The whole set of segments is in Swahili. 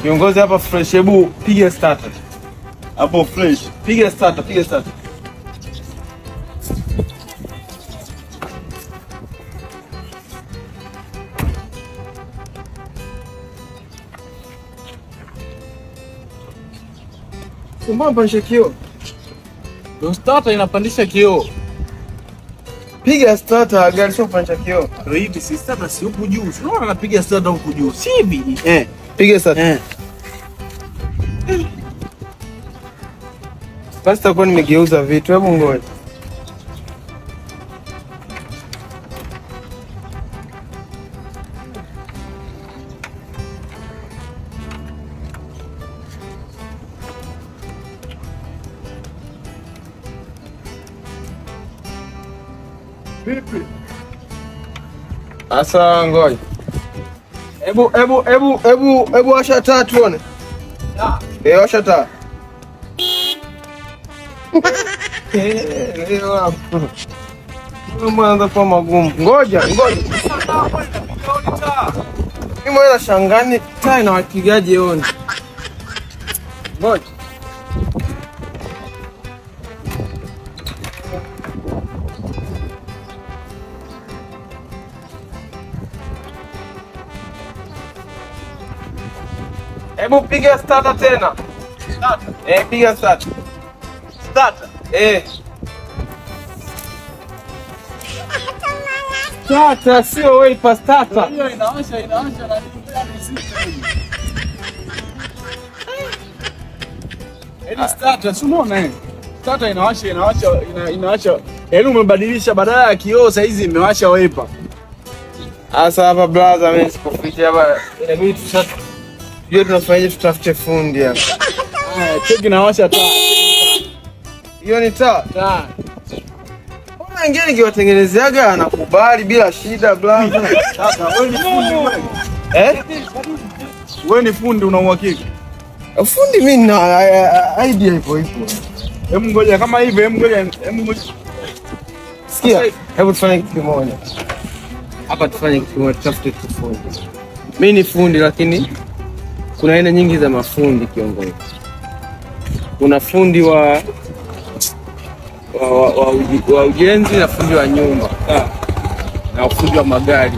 Kiongozi hapa fresh, hebu piga starter. Hapo fresh. Piga starter, piga starter. Mbona mpandisha kioo? Ndio starter inapandisha kioo. Piga starter, gari sio kupandisha kioo. Ndio hivi si starter si huku juu. Si unaona anapiga starter huku juu. Si hivi. Eh. Piga starter. Eh. Basi takuwa nimegeuza vitu, hebu ngoja. Vipi? Asa ngoja. Hebu hebu hebu hebu hebu washa taa tuone. Eh, washa taa. Eh, leo hapo. Mambo yanaanza kuwa magumu. Ngoja, ngoja. Mimi mwana shangani taa inawakigaje oni. Ngoja. Hebu piga starter tena. Starter. Eh, piga starter. Starter. Eh. Starter sio wiper starter. Hiyo inawasha inawasha na nini gani system. Yaani starter si unaona eh? Starter inawasha inawasha ina, inawasha. Yaani umebadilisha badala ya kioo saa hizi imewasha wiper. Asa hapa blaza, mimi sikufikia hapa. Inabidi tusha tujue tunafanyaje, tutafute fundi hapa. Haya, cheki inawasha taa. Hiyo ni taa. Taa. Mbona wengine nikiwatengenezeaga anakubali bila shida blaza. Sasa wewe ni fundi wewe. Eh? Wewe ni fundi una uhakika? Fundi mimi na a- a- idea ipo ipo. Hebu ngoja kama hivi, hebu ngoja, hebu ngoja. Sikia, hebu tufanye kitu kimoja. Hapa tufanye kitu kimoja, tutafute tu fundi. Mimi ni fundi lakini kuna aina nyingi za mafundi kiongozi. Kuna fundi wa wa, wa, wa, uji- wa ujenzi na fundi wa nyumba na ufundi wa magari.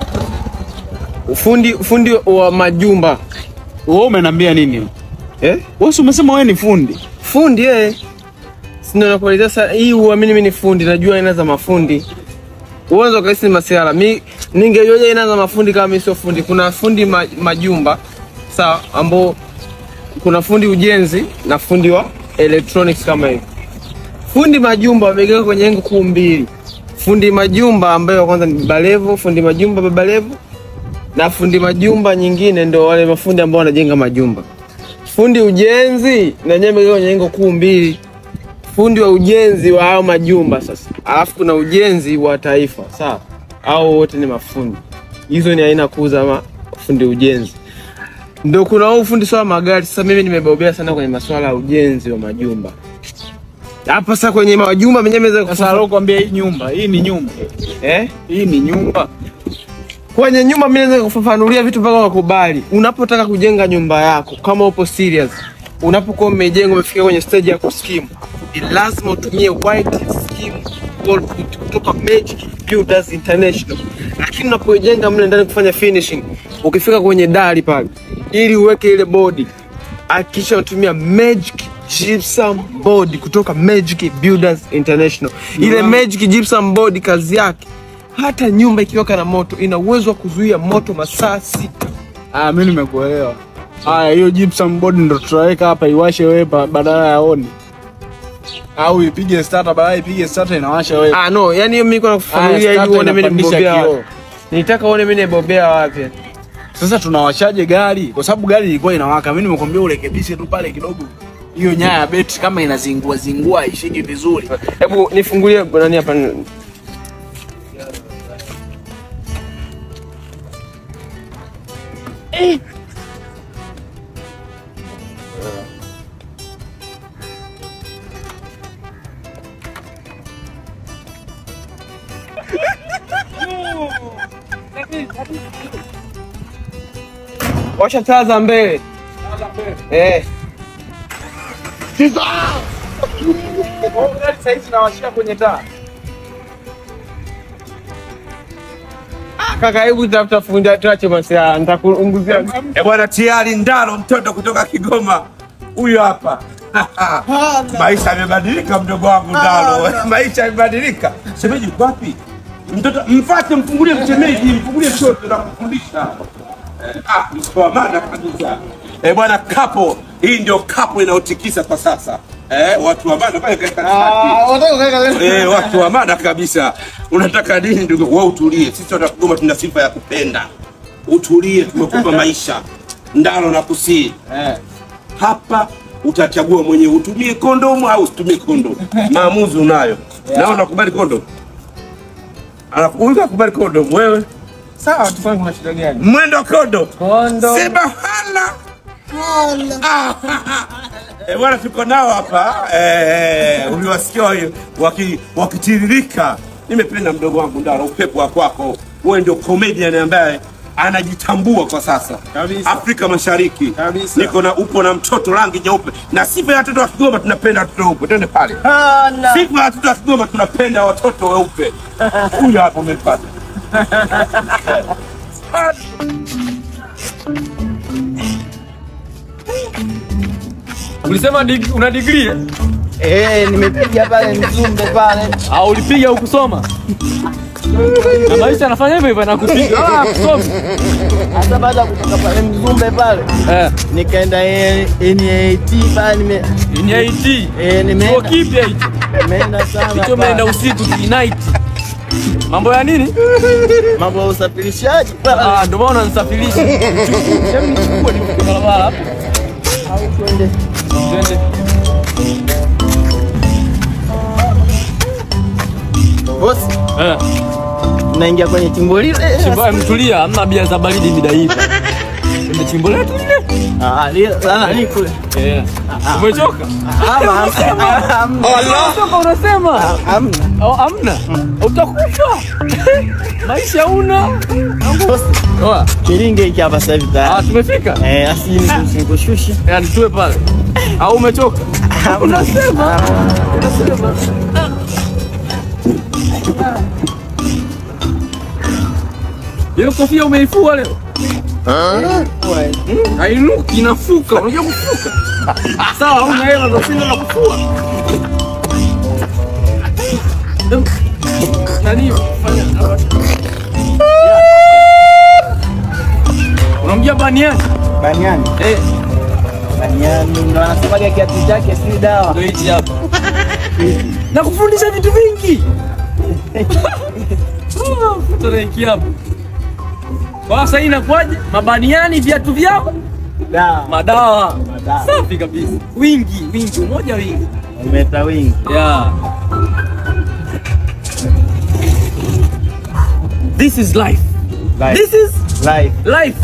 Ufundi ufundi wa majumba Wewe umeniambia nini? eh? Wewe si umesema wewe ni fundi. Fundi eh. Sina nakueleza sasa hii uamini mimi ni fundi, najua aina za mafundi. Uwezo kaisi ni masiala. Mi ningejuaje aina za mafundi kama mimi sio fundi? Kuna fundi ma, majumba sawa, ambao kuna fundi ujenzi na fundi wa electronics kama hivi. Fundi majumba wamegawika kwenye engo kuu mbili. Fundi majumba ambaye wa kwanza ni baba levo, fundi majumba baba levo na fundi majumba nyingine ndio wale mafundi ambao wanajenga majumba. Fundi ujenzi na nyewe amegawika kwenye engo kuu mbili. Fundi wa ujenzi wa hao majumba sasa, alafu kuna ujenzi wa taifa sawa, au wote ni mafundi. Hizo ni aina kuu za mafundi ujenzi. Ndio kuna huu fundi swala magari. Sasa mimi nimebobea sana kwenye masuala ya ujenzi wa majumba. Hapa sasa kwenye majumba mwenyewe naweza Sasa leo kwambia hii nyumba, hii ni nyumba. eh? Hii ni nyumba. Kwenye nyumba mimi naweza kufafanulia vitu mpaka wakubali. Unapotaka kujenga nyumba yako, kama upo serious, unapokuwa umejenga umefika kwenye stage ya kuskimu, ni lazima utumie white scheme wallpaper kutoka Magic Builders International. Lakini unapojenga mle ndani kufanya finishing, ukifika kwenye dari pale, ili uweke ile bodi, hakikisha unatumia Magic Gypsum board kutoka Magic Builders International. Ile Magic Gypsum board kazi yake hata nyumba ikiwaka na moto ina uwezo wa kuzuia moto masaa sita. Ah, mimi nimekuelewa. Haya, hiyo gypsum board ndo tutaweka hapa iwashe wepa badala ya oni. Au ipige starter badala ipige starter inawasha wepa. Ah, no, yani hiyo mimi niko nakufanulia ili uone mimi nimebobea wapi. Nitaka uone mimi nimebobea wapi. Sasa tunawashaje gari? Kwa sababu gari ilikuwa inawaka. Mimi nimekwambia urekebishe tu pale kidogo. Hiyo nyaya ya betri kama inazingua zingua ishiki vizuri. Hebu nifungulie nani hapa. Washa taa za mbele. Eh. Sasa hivi nawashia kwenye taa. Kaka, hebu tafuta fundi tuache masiara, nitakuunguzia. Eh, bwana tayari Ndaro mtoto kutoka Kigoma huyu hapa. Maisha yamebadilika mdogo wangu Ndaro. Maisha yamebadilika. Shemeji uko wapi? Mtoto mfate mfungulie mchemeji, mfungulie mtoto na kufundisha. Eh, ah, mtoa maana kabisa. Eh, bwana kapo, hii ndio kapo inayotikisa kwa sasa. Eh, watu wa maana pale katikati. Eh, watu wa maana kabisa. Unataka nini ndugu? Wewe utulie. Sisi watu wa Kigoma tuna sifa ya kupenda. Utulie, tumekupa maisha. Ndalo na kusii. Eh. Hapa utachagua mwenyewe utumie kondomu au usitumie kondomu. Maamuzi unayo. Na unakubali kondomu? Anakuuliza kubali kondomu wewe? Sawa, tufanye kuna shida gani? Mwendo kondomu. Kondo. Sema hala. Ah, Eh, bwana tuko nao hapa eh, uliwasikia waki- waki- wakitiririka. Nimependa mdogo wangu Ndaro, upepo wa kwako. Wewe ndio comedian ambaye anajitambua kwa sasa Kabisa. Afrika Mashariki. Kabisa. Niko na upo na mtoto rangi nyeupe, na sifa ya watoto wa Kigoma tunapenda watoto weupe. Twende pale. Sifa ya watoto wa Kigoma tunapenda watoto weupe. Huyu hapo umepata. Ulisema dig, una degree eh? Eh, nimepiga pale Mzumbe pale. au ulipiga ukusoma? Na maisha yanafanya hivyo hivyo anakupiga wala hakusomi. Hata baada ya kutoka pale Mzumbe pale Eh, nikaenda eh, NAT pale nime ni IT. eh, Chuo nimeenda kipya hicho. nimeenda sana. Hicho pale. umeenda usiku night. Mambo ya nini? Mambo ya usafirishaji pale. Ah, ndio maana unanisafirisha. Hebu nichukue nifike barabara hapo. Au twende. Twende. Boss, Eh, tunaingia kwenye chimbo lile. chimbo mtulia, hamna bia za baridi mida hii. Ndio chimbo letu lile. Ah, lile la ni kule. Eh. Umechoka? Ama hamna. Umechoka unasema? Hamna. Au hamna? Utakufa. Maisha una. Boss, Oa. kilinge hiki hapa sasa hivi Ah, tayari. tumefika. Eh, asini nikushushe. Yaani tuwe pale. Au umechoka? Unasema. Unasema. Hiyo kofia umeifua leo? Hmm? Hainuki inafuka. Unajua kufuka? Sawa, una hela za sina na kufua. Nani? Fanya. Unamjia baniani? Baniani. Eh, Baniani ndo anasemaga kiatu chake si dawa. ndio hichi hapa. Na kufundisha vitu vingi. Tutaiki hapa. Kwa sasa hii inakuwaje? Mabaniani viatu vyao, Dawa. madawa. Madawa. Safi kabisa. Wingi, wingi, umoja wingi. Umeta wingi. Yeah. This is life. Life. This is Life. life.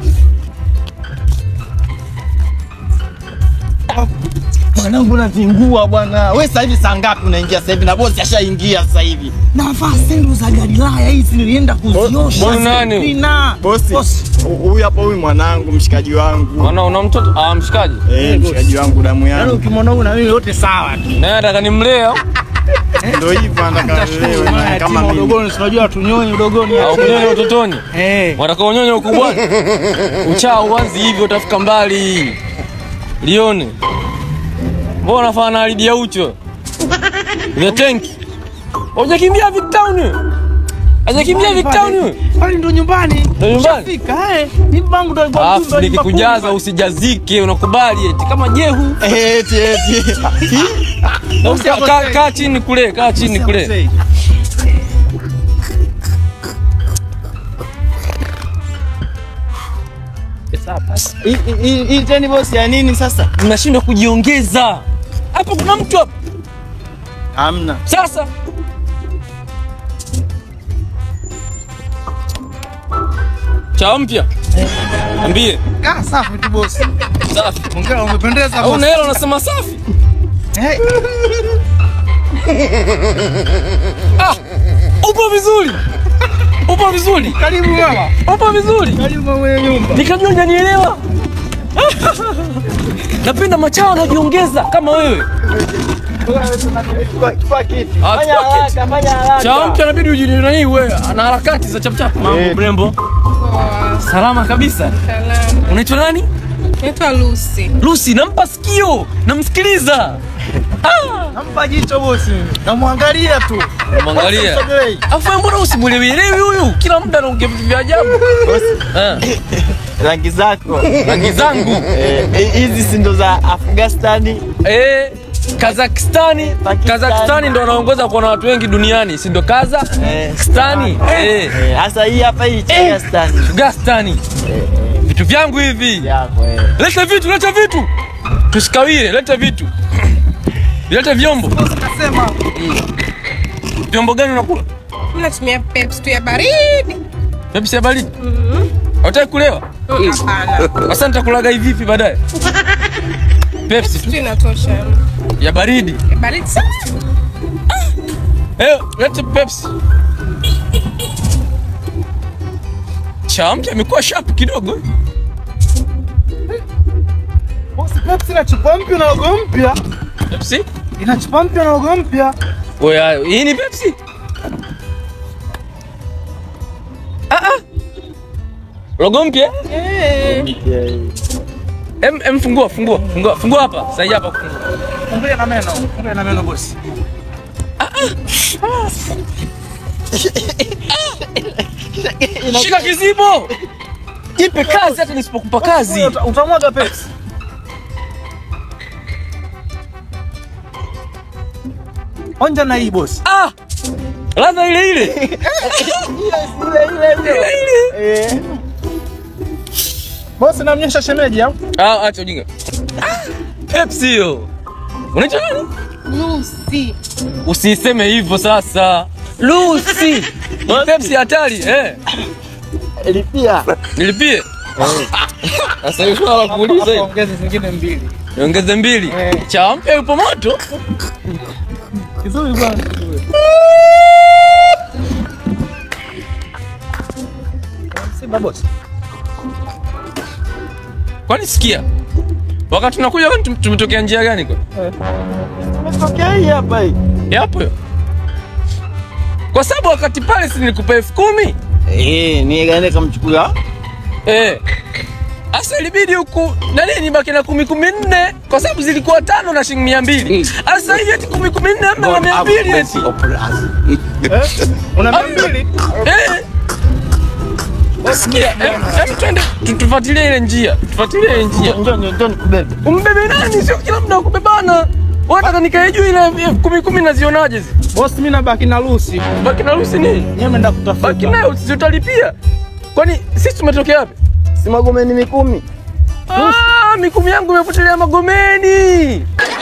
Mwanangu nazingua bwana. Wewe sasa hivi saa ngapi unaingia sasa hivi na bosi ashaingia sasa hivi? Navaa sendo za Galilaya hizi nilienda kuziosha. bosi nani? Sina. Bosi, Bosi. huyu hapa huyu mwanangu mshikaji wangu. Ana una mtoto? Ah, mshikaji. Eh, mshikaji wangu damu Yaani yangu. ukimwona huyu na mimi yote sawa tu. Naye nataka nimlee au? Ndio hivyo anataka lelewe naye kama mimi. udogoni, tunajua tunyonye udogoni. Au kunyonya utotoni? Eh. Wataka unyonya ukubwani? Uchaa uanzi hivyo utafika mbali. Lione. Mbona unafanya na Lidia Ucho? The tank. Hujakimbia Vic Town wewe? Hajakimbia Vic Town wewe? Pale ndo nyumbani. Ndo nyumbani? Fika eh. Ni bangu ndo alikuwa Alafu mjumbe, alikuwa nikikujaza kumba. usijazike, unakubali eti kama jehu. Eti eti. Na usi- Kaa kaa chini kule, kaa chini kule. Hii- hii- Hii teni bosi ya nini sasa? Mnashindwa kujiongeza. Hapo kuna mtu hapo. Hamna. Sasa cha mpya ambie Ah, safi tu bosi. safi. Ongea umependeza Au una hela unasema safi? Eh, Ah, upo vizuri, upo vizuri, Karibu mama. upo vizuri. Karibu mama mwenye nyumba. Nikajua hujanielewa. napenda machawa wanaojiongeza kama wewe. Chukua chukua kiti. Ah, Fanya chukua kiti. haraka, fanya haraka. Chawa mpya inabidi ujinina hii wewe, ana harakati za chapchap. Mambo Eh. mrembo, salama kabisa. Salamu. Unaitwa nani? Naitwa Lucy. Lucy, nampa sikio, namsikiliza. Ah, Nampa jicho bosi. Namwangalia tu. mwangalia. Usimsogelei. Afu wewe mbona usimuelewielewi huyu? Kila muda anaongea vitu vya ajabu. Ah, Rangi zako. rangi zangu. Eh, eh, Hizi si ndo za Afghanistani. Eh, Kazakistani, Pakistani. Kazakistani ndo wanaongoza kuwa na watu wengi duniani, si ndo Eh. Kazakistani? Eh, Eh, Hasa hii hapa hii Afghanistani. Afghanistani. Vitu vyangu hivi. Yako eh. Leta vitu, leta vitu. Tusikawie, leta vitu. Leta vyombo. Nasema Vyombo gani unakula? mimi natumia Pepsi tu ya baridi. Pepsi ya baridi. Hutaki kulewa? Mm, Hapana. Sasa nitakulaga hivi vipi baadaye? Pepsi tu Tu inatosha. ya baridi. Ya baridi sana. Eh, leta Pepsi. Champi amekuwa sharp kidogo. Bosi, Pepsi ina chupa mpya na logo mpya. Pepsi? Ina chupa mpya na logo mpya. Oya, hii ni Pepsi? Ah ah. Logo mpya? Eh. Em, em fungua, fungua, fungua, fungua hapa. Sasa hapa kufungua. Fungulia na meno. Fungulia na meno bosi. Shika kizibo. Jipe kazi hata nisipokupa kazi. Uta- Utamwaga Pepsi. Onja na hii bosi. Ah! Ladha ile ile. Ile ile. Eh. Bosi namnyesha shemeji au? Ah, acha ujinga. Ah, Pepsi hiyo. Unaitwa nani? Lucy. Usiseme hivyo sasa. Lucy. Ni Pepsi hatari, eh. Lipia. Nilipie. Sasa hiyo swala la kuuliza hiyo. Ongeza zingine mbili. Niongeze mbili. Cha mpya yupo moto. Kizuri bwana. Simba bosi. Kwani sikia. Wakati tunakuja kwani tum- tumetokea njia gani kwa? Umetokea hii hapa hii. Yapo hiyo. Kwa sababu wakati pale si nilikupa elfu kumi. Eh, ni gani kamchukua? Eh. Asa ilibidi huku nani nibaki na kumi kumi nne kwa sababu zilikuwa tano na shilingi mia mbili. Asa hivi eti kumi kumi nne ama na mia mbili eti. Una mia mbili? Eh. Sikia, em, em twende tu- tufuatilie ile njia. Tufuatilie ile njia. Njoo njoo njoo nikubebe. Umbebe nani? Sio kila muda kubebana. Wataka nikae juu ile elfu kumi kumi nazionaje zi? Bosi mimi nabaki na Lucy. Baki na Lucy nini? Yeye ameenda kutafuta. Baki nayo si utalipia. Kwani sisi tumetokea wapi? Si magomeni mikumi. Ah, mikumi yangu imepotelea Magomeni.